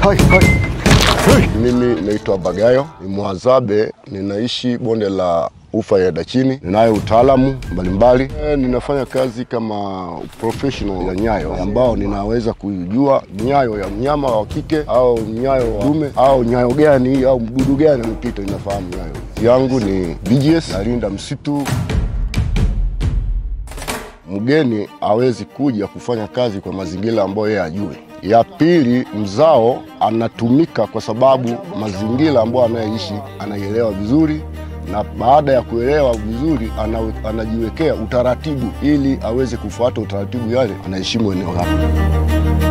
hai, hai. Hey. Mimi naitwa Bagayo, ni Mwazabe, ninaishi bonde la ufa ya Dachini. Ninayo utaalamu mbalimbali e, ninafanya kazi kama professional ya nyayo ambao ninaweza kujua nyayo ya mnyama wa kike au nyayo wa dume au nyayo gani au mdudu gani anapita, ninafahamu nyayo yangu ni BGS, nalinda msitu mgeni hawezi kuja kufanya kazi kwa mazingira ambayo yeye ajue. Ya pili, mzao anatumika kwa sababu mazingira ambayo anayeishi anaielewa vizuri, na baada ya kuelewa vizuri ana, anajiwekea utaratibu ili aweze kufuata utaratibu yale, anaheshimu eneo lake.